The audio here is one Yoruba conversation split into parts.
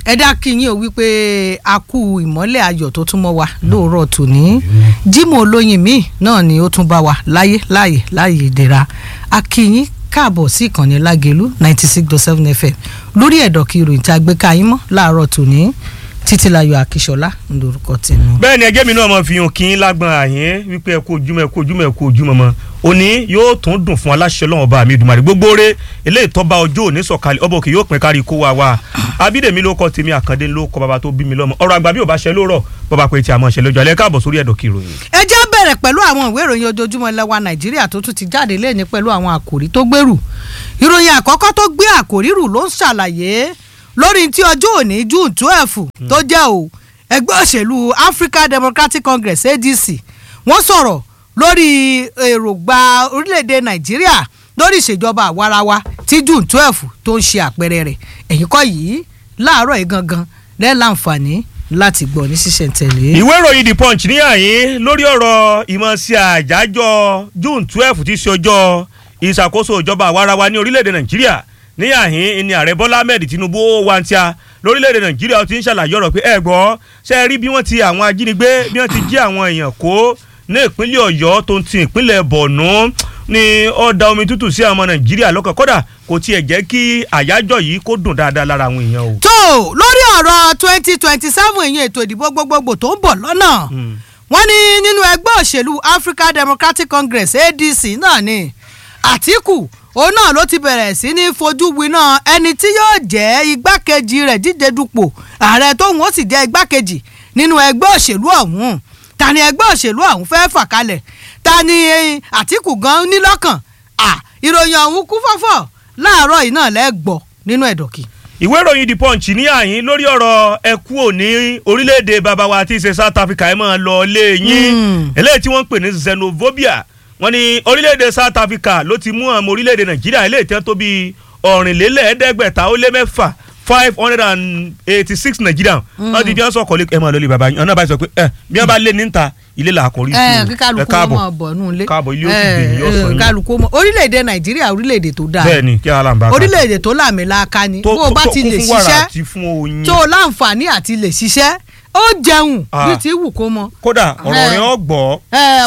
ẹ̀dá kìyìn ò wípé a kú ìmọ́lẹ̀ ayọ̀ tó tún mọ́ wa lóòrọ̀ tòní Jímọ̀ olóyin míì náà ni ó tún bá wa láyé láàyè láàyè ìdẹ̀ra a kìyìn káàbọ̀ sí ìkànnì Lágelú ninety six dot seven FM lórí ẹ̀dọ̀ kí ìròyìn tá a gbé ká yín mọ́ láàárọ̀ tòní Títílayọ̀ Akíṣọlá lórúkọ tèmi. bẹ́ẹ̀ ni ẹgẹ́ mi náà mọ̀ fi hàn kí n lágbọ́n àyín wípé ẹ kú ojúmọ́ ẹ kú ojúmọ́ ẹ kú ojúmọ́ mọ́ òní yóò tún dùn fún aláṣẹ ọlọ́run ọba mi Èdùmàrè gbogbo rẹ eléyìí tọ́ba ọjọ́ òní sọ̀kalẹ̀ ọba òkè yóò pín kárí kó wa wá abídèmí ló kọ́ tèmi àkàndé ló kọ́ bàbá tó bí mi lọ́mọ ọ̀rọ̀ àgbà bí ò bá ṣe lóòrọ̀ bàbá pé tí a mọ̀ ṣe lọ́jọ́ alẹ́ káàbọ̀ sórí ẹ̀dọ̀ kí ìròyìn. ẹ jẹ́ bẹ̀rẹ̀ pẹ̀lú àwọn ìwé ìròyìn ojoojúmọ́ ilẹ̀ wa Nàìjíríà tó tún ti jáde lẹ́ni pẹ̀lú àwọn àkòrí tó gbèrú ìròyìn àkọ́kọ́ tó gbé àkòrí rù ló ń ṣàlàyé lórí tí ọjọ́ òní June twelve tó jẹ́ o ẹgbẹ́ òṣèlú African Democratic Congress ADC wọ́n sọ̀rọ̀ lórí èròǹgbà orílẹ̀-èdè Nàìjíríà lórí ìṣèjọba àwarawa tí June twelve tó ń ṣe àpẹẹrẹ rẹ̀ ẹ̀yìn kọ́ yìí láàárọ̀ yìí gangan lẹ́ẹ̀ láǹfààní láti gbọ́ ní ṣísẹ̀ntẹ̀lé. ìwé ìròyìn The Punch ní àyín lórí ọ̀rọ̀ ìmọ̀ sí àjájọ́ June twelve tí í ṣe ọjọ́ ìṣàkóso ìjọba àwarawa ní orílẹ̀-èdè Nàìjíríà ní àhín ní ààrẹ Bọ́lá Ahmed Tinubu ó wá ń tíya lórílẹ̀‐èdè nàìjíríà ti ń ṣàlàyé ọ̀rọ̀ pé ẹ gbọ́ ṣe é rí bí wọ́n ti àwọn ajínigbé bí wọ́n ti jí àwọn èèyàn kó ní ìpínlẹ̀ ọ̀yọ́ tó ń ti ìpínlẹ̀ bọ̀nú ni ó da omi tútù sí àwọn ọmọ nàìjíríà lọ́kàn kódà kò tiẹ̀ jẹ́ kí àyájọ́ yìí kó dùn dáadáa lára àwọn èèyàn o. tó lórí ọ̀rọ̀ twenty twenty seven ìyẹn ètò ìdìbò gbogbogbò tó ń bọ̀ lọ́nà wọ́n ní nínú ẹgbẹ́ òṣèlú African Democratic Congress ADC náà ni Àtíkù òun náà ló ti bẹ̀rẹ̀ sí ní fojú winá ẹni tí yóò jẹ́ igbákejì rẹ̀ díje dupò ààrẹ tóun ó sì jẹ́ igbákejì nínú ẹgbẹ́ òṣèlú ọ̀hún ta ni ẹgbẹ́ òṣèlú ọ̀hún fẹ́ fà kalẹ̀ ta ni Àtíkù gan ní lọ́kàn à ìròyìn ọ̀hún kú fọ́fọ́ láàárọ̀ yìí náà lẹ́gbọ̀ nínú ẹ̀dọ̀kì. ìwé ìròyìn The Punch ní àyín lórí ọ̀rọ̀ ẹkú òní orílẹ̀-èdè bàbá wa tí í ṣe South Africa ẹ̀ máa lọ lé yín eléyìí tí wọ́n ń pè ní xenophobia wọ́n ní orílẹ̀-èdè South Africa ló ti mú àwọn orílẹ̀-èdè Nàìjíríà ilé ìtẹ́ tó bíi ọ̀rìnlélẹ́ẹ̀ẹ́dẹ́gbẹ̀ta ó lé mẹ́fà five hundred and eighty six Nigerian wọ́n ti bí wọ́n sọ̀kọ̀ ẹ máa lọ lé baba yín ọ̀nà báyìí sọ pé ẹ bí wọ́n bá lé níta ilé là á kọrí sí ẹ kálukú ọmọ bọ̀ nù lé káàbọ̀ ilé òsì gbè yín ọ̀sán yín kálukú ọmọ orílẹ̀-èdè Nàìjíríà orílẹ̀-èdè tó dáa bẹ́ẹ̀ ni kí ara ń bá a orílẹ̀-èdè tó làmìlaka ni bó o bá ti lè ṣiṣẹ́ tó o láǹfààní àti lè ṣiṣẹ́ ó jẹun bí ti wù kó mọ. kódà ọ̀rọ̀ rẹ̀ ọ gbọ́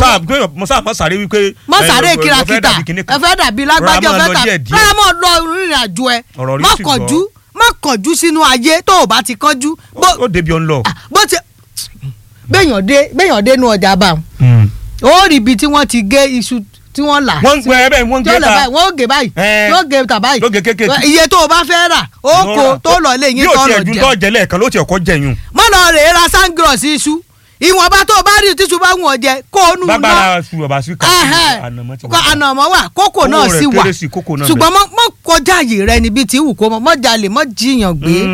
sáà mọ sáré wípé. mọ sáré kìràkìtà ẹ fẹ́ dàbí lágbájá ẹ fẹ́ tà rárá mọ lọ ìrìn àjò ẹ má kánjú má kánjú sínú ayé tó o bá ti kánjú. ó débi ọ̀n lọ. bó ti béèyàn dé béèyàn dé nu ọjà bá wọn ó rí ibi tí wọ́n ti gé iṣu tí wọ́n là. wọ́n ń gbẹ ẹbẹ̀ wọ́n ń gbé ta wọ́n gé báyìí wọ́n gé ta báyìí lóge kékeré iye tó o bá fẹ́ rà ó kó tó lọ lé yín tó lọ jẹ. bí o tiẹ̀ ju tó jẹ lẹ́ẹ̀kan ló ti ọkọ jẹyun. mọ́ lọ rèé ra sangros iṣu ìwọ̀nba tó o bá rí tíṣu bá wù ọ́ jẹ kó o nù lọ. bàbá su ọba sí kàkà ànàmọ́ wà kókò náà sì wà ṣùgbọ́n mọ́ kọjá àyè rẹ níbi tí wù kó mọ́ mọ́ jalè mọ́ jiyàn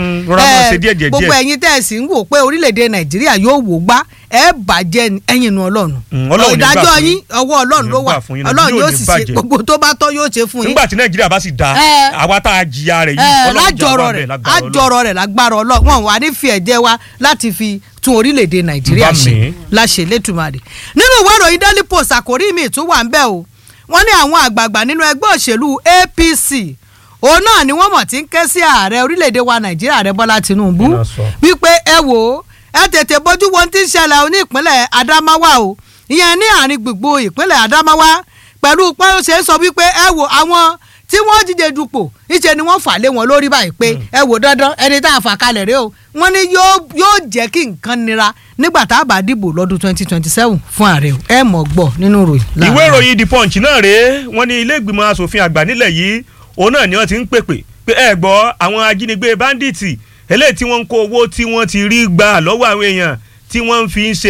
gbé gbogbo ẹ̀yin tẹ́ ẹ̀ sì ń wò pé orílẹ̀-èdè nàìjíríà yóò wò gbá ẹ bàjẹ́ ẹ̀yin nu ọlọ́run ìdájọ́ yín ọwọ́ ọlọ́run ló wà ọlọ́run yóò sì ṣe gbogbo tó bá tọ́ yóò ṣe fún yín. nígbà tí nàìjíríà bá sì da àwa tá a jìyà rẹ̀ yìí ọlọ́run lájọrọ rẹ̀ lájọrọ rẹ̀ lágbára ọlọ́run wọn wà ní fi ẹ̀jẹ̀ wa láti fi tún orílẹ̀-èdè nàìjíríà ṣe láṣẹ lẹ́tùmarè nínú ìwé ìròyìn daily post àkórí mi tún wà ń bẹ̀ o wọ́n ní àwọn àgbààgbà nínú ẹgbẹ́ òṣèlú APC òun náà ni wọ́n mọ̀ tí ń ké sí ààrẹ orílẹ̀-èdè wa nàìjíríà ààrẹ bọ́lá tinubu wípé ẹ wò ó ẹ tètè bójú wo ti ń ṣẹlẹ̀ ní ìpínlẹ̀ adamawa o ìyẹn ní àárín gbogbo ìpínlẹ̀ adamawa pẹ̀lú pé ó ṣe é sọ wípé ẹ wò àwọn tí wọ́n jíjẹ dupò níṣẹ́ ni wọ́n fà lé wọn lórí báyìí pé ẹ wò dandan ẹni tá a fà kalẹ̀ rẹ o wọ́n ní yóò jẹ́ kí nǹkan nira nígbà tá a bá dìbò lọ́dún twenty twenty seven fún ààrẹ o ẹ mọ̀ gbọ́ nínú ìròyìn. ìwé ìròyìn the punch náà rèé wọ́n ní ilé ìgbìmọ̀ asòfin àgbà nílẹ̀ yìí òun náà ni wọ́n ti ń pèpè pé ẹ gbọ́ àwọn ajínigbé báńdíìtì eléyìí tí wọ́n ń kó owó tí wọ́n ti rí gbà lọ́wọ́ àwọn èèyàn tí wọ́n fi ń ṣe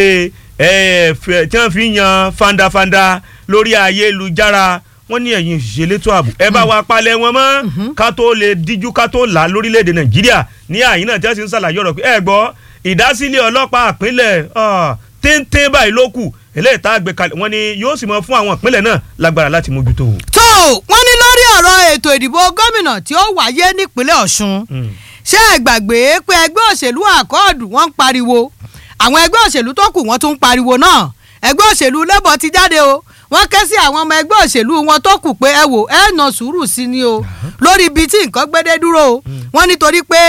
tí wọ́n fi ń yan fandafanda lórí ayélujára wọ́n ní ẹ̀yin òṣìṣẹ́ elétò ààbò ẹ bá wa palẹ̀ wọn mọ́ ká tó lè díjú ká tó là lórílẹ̀‐èdè nàìjíríà ní àyín náà tí wọ́n ti ń ṣàlàyé ọ̀rọ̀ pé ẹ gbọ́ ìdásílẹ̀ ọlọ́pàá àpínlẹ̀ téńté báyìí ló kù eléyìí tá a gbé kalẹ̀ wọ́n ní yóò sì mọ fún àwọn ìpínlẹ̀ náà lágbára láti mójútó. tó wọ́n ní lórí ọ̀rọ̀ ètò ìdìbò gómìnà tí ó wáyé nípínlẹ̀ ọ̀ṣun ṣé ẹ gbàgbé pé ẹgbẹ́ òṣèlú àkọọ́dù wọ́n ń pariwo àwọn ẹgbẹ́ òṣèlú tó kù wọ́n tún ń pariwo náà ẹgbẹ́ òṣèlú labour ti jáde o wọ́n ké sí àwọn ọmọ ẹgbẹ́ òṣèlú wọn tó kù pé ẹ wò ẹ nà sùúrù sí ni o lórí ibi tí nǹkan gbédé dúró o wọ́n nítorí pé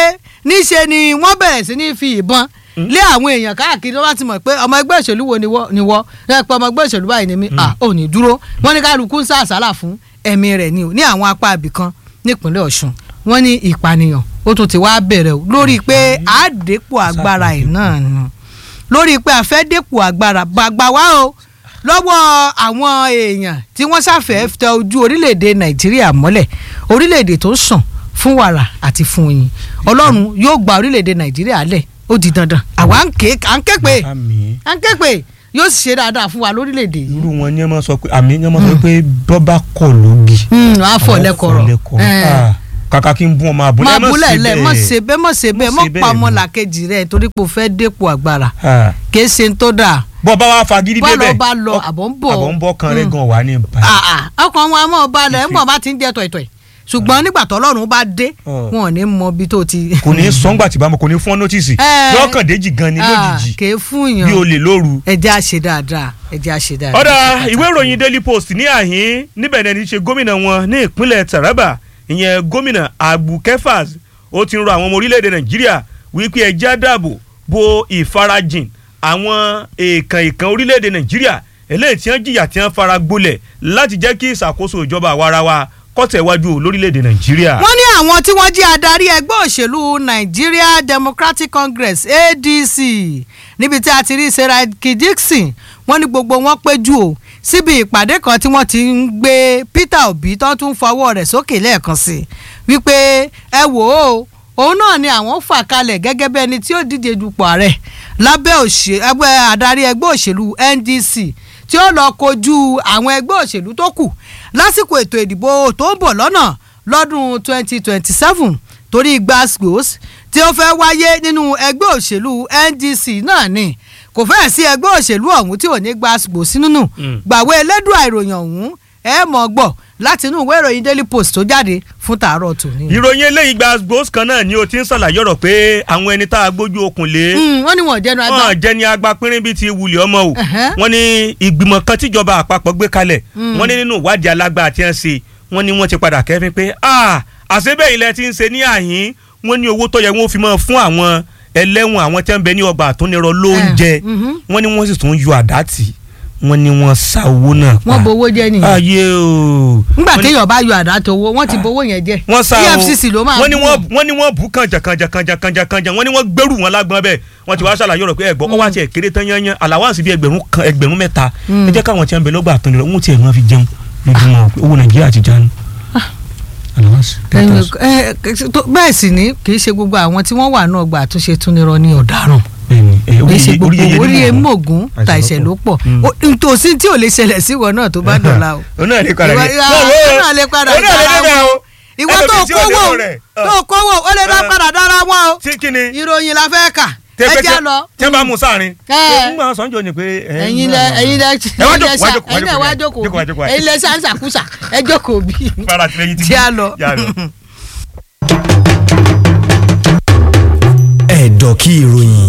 níṣe ni wọ́n bẹ̀rẹ̀ sí ní fi ìbọn lé àwọn èèyàn káàkiri wọ́n ti mọ̀ pé ọmọ ẹgbẹ́ òṣèlú wo ni wọ́ ni wọ́ ẹ pé ọmọ ẹgbẹ́ òṣèlú báyìí ni mí à ò ní dúró wọ́n ní kálukú ń sá àsálà fún ẹ̀mí rẹ̀ ni o ní àwọn apá ibìkan nípínlẹ̀ Ọ̀ṣun wọ́n ní ìpànìyàn ó tún ti wá bẹ̀rẹ̀ o lórí pé àdépò agbára ẹ̀ náà nù lórí pé a fẹ́ dépò agbára gbàgbà wá o lọ́wọ́ àwọn èèyàn tí wọ́n ṣàfẹ́ tẹ ojú orílẹ̀-èdè Nàìjíríà mọ́lẹ̀ orílẹ̀-èdè tó sàn fún wàrà àti fún oyin Ọlọ́run yóò gba orílẹ̀-èdè Nàìjíríà lẹ̀ ó di dandan àwa ń ké à ń ké pé àmì à ń ké pé yóò sì ṣe dáadáa fún wa lórílẹ̀-èdè yìí. irú wọn ni ẹ máa sọ pé àmì ni ẹ máa sọ pé bọ́bá kọ̀ lógi. wàá fọ̀ lẹ́kọ̀ọ́rọ̀ Ah, kàkà kí n bún ọmọ àbúlé má ẹ má búlẹ̀ ṣe lẹ̀ bẹ́ẹ̀. mọ̀ ṣe bẹ́ẹ̀ mọ̀ ṣe bẹ́ẹ̀ Má mọ̀ ṣe pa bẹ́ẹ̀ ọmọ ni. làkejì rẹ̀ torí pé o fẹ́ dépò agbára Ah, kì í ṣe ń tó dáa bọ́ bá wa fagídí Bá lọ, débẹ̀ bá lọ, ọ- àbọ̀ ń bọ̀. àbọ̀ ń bọ̀ kan rẹ̀ Mm. gan wà ní ìbàdàn. Ah, ah, ọkàn wọn a mọ̀ balẹ̀ ń bọ̀ bá ti ń jẹ́ tọ̀ìtọ̀ì ṣùgbọ́n nígbà tọ́lọ́run bá dé Ọ̀. wọn ò ní mọ ibi tó ti. kò ní sọ́ngbà tí bá mọ̀ kò ní fún ọ nọ́tìsì Eh. lọ́kàn déjì gan ni Ah, lójijì kì í fún bí yàn olè lóru. ẹjẹ́ á ṣe dáadáa ẹjẹ́ á ṣe dáadáa. ọ̀dà ìwé ìròyìn daily post ní àhín níbẹ̀ ni ẹni ṣe gómìnà wọn ní ìpínlẹ̀ taraba ìyẹn gómìnà abu kefas ó ti ń rọ àwọn ọmọ orílẹ̀-èdè nàìjíríà wípé ẹjẹ́ á dáàbò bo ìfarajìn àwọn èèkàn èèkàn orílẹ̀-èdè nàìjíríà eléyìí tí wọ́n jìyà tí wọ́n fara gbolẹ̀ láti jẹ́ kí ìṣàkóso ìjọba àwarawa kọ́tẹ̀wájú lórílẹ̀-èdè nàìjíríà. wọ́n ní àwọn tí wọ́n jẹ́ adarí ẹgbẹ́ òṣèlú Nigeria Democratic Congress ADC níbi tí a ti rí Seraki Dixon wọ́n ní gbogbo wọn péjú o síbi ìpàdé kan tí wọ́n ti ń gbé Peter Obi tó tún fọwọ́ rẹ̀ sókè lẹ́ẹ̀kan sí i wípé ẹ wò ó òun náà ni àwọn fà kalẹ̀ gẹ́gẹ́ bí ẹni tí ó díje dupò ààrẹ lábẹ́ òṣè- ẹgbẹ́ adarí ẹgbẹ́ òṣèlú NDC tí ó lọ kojú àwọn ẹgbẹ́ òṣèlú tó kù lásìkò ètò ìdìbò tó ń bọ̀ lọ́nà lọ́dún 2027 torí gbasgbos tí ó fẹ́ wáyé nínú ẹgbẹ́ òṣèlú NDC náà ni kò fẹ́ẹ̀ sí ẹgbẹ́ òṣèlú ọ̀hún tí ò ní gbasgbos nínú Mm. gbàwé elédùn àìròyìn ọ̀hún ẹ mọ̀ gbọ́ láti inú ìwé ìròyìn Daily Post tó jáde fún tàárọ̀ tòní. ìròyìn eléyìí gba gbòòs kan náà ni o ti ń ṣàlàyé ọ̀rọ̀ pé àwọn ẹni tá a gbójú okùn lé Mm, wọ́n ní wọn ò jẹ́nu agbá. wọn jẹ́ ní agba pínrín bíi ti wulẹ̀ ọmọ o Ẹ̀hẹ́. wọ́n ní ìgbìmọ̀ kan tíjọba àpapọ̀ gbé kalẹ̀ Mm. wọ́n ní nínú ìwádìí alágbára tí wọ́n ṣe wọ́n ní wọ́n ti padà kẹ́fín pé ah àṣebẹ̀ ilẹ̀ ti ń ṣe ní àhín wọ́n ní owó tó yẹ wọ́n fi máa fún àwọn ẹlẹ́wọ̀n àwọn tí wọ́n ń bẹ ní ọgbà àtúnirọ lóúnjẹ Eh, mhm. wọ́n ní wọ́n sì tún yọ àdá tì wọ́n ní wọ́n sa owó náà pa wọ́n bowó jẹ́ nìyẹn. ayé o nígbà Wọ́n ní- téèyàn bá yọ àdá tó owó wọ́n ti bowó yẹn jẹ́. wọ́n sá o EFCC ló máa wọ́n ní bú wọ́n wọn. wọ́n ní wọ́n bú kànjà kànjà kànjà kànjà kànjà wọ́n ní wọ́n gbẹ́rù wọn lágbọ́n bẹ́ẹ̀ wọ́n ti wá ṣàlàyé ọ̀rọ̀ pé ẹ̀gbọ́n ọwọ́ àti ẹ̀kéré tán yányán àlàwáǹsì bíi ẹgbẹ̀rún kan ẹgbẹ̀rún mẹ́ta Mm. ẹ jẹ́ káwọn tí wọ́n bẹ lọ́gbà àtúndì lọ́wọ́ tí ẹ̀ máa fi jẹun lójúmọ́ owó nàìjíríà ti jánu. àlàwáǹsì Ẹ̀yin, ẹ, ẹ, tó- bẹ́ẹ̀ sì ni kì í ṣe gbogbo àwọn tí wọ́n wà náà gba àtúnṣe túnirọ ní ọ̀daràn bẹ́ẹ̀ni ẹ, kì í orí ṣe yeye- gbogbo yeye orí nínú emóògùn àìsàn tàìṣẹ̀ ló pọ̀ Mm. Ó- nítòsí tí ò lè ṣẹlẹ̀ sí ìwọ náà tó bá dọ̀la o. òun náà lè padà Ìwọ- dé. ìwọ- Wọ́n wo- ìwọ náà lè padà òun náà lè dára débẹ̀ wọn. o. ìwọ Ẹlòmíì tó tí ò kówó débẹ̀ rẹ̀. tó kówó ó lè dá Ah. padà dára wọn o tí kí ni ìròyìn la fẹ́ kà ẹ tẹ́pẹ́ já lọ. tí wọ́n bá mú sáàrin. Ẹ. ń gbà sọ́njọ́ ni pé. ẹ, ẹ̀yin ń lẹ gbà- ẹ̀yin lẹ ẹ wá jókòó, wá jókòó, ẹ̀yin lẹ wá jókòó jókòó, jókòó. ẹ̀yin lẹ sàǹsàkúsà ẹ jókòó bí. Fara tilẹ̀ yìí ti já lọ. Já lọ. ẹ̀dọ̀ kí ìròyìn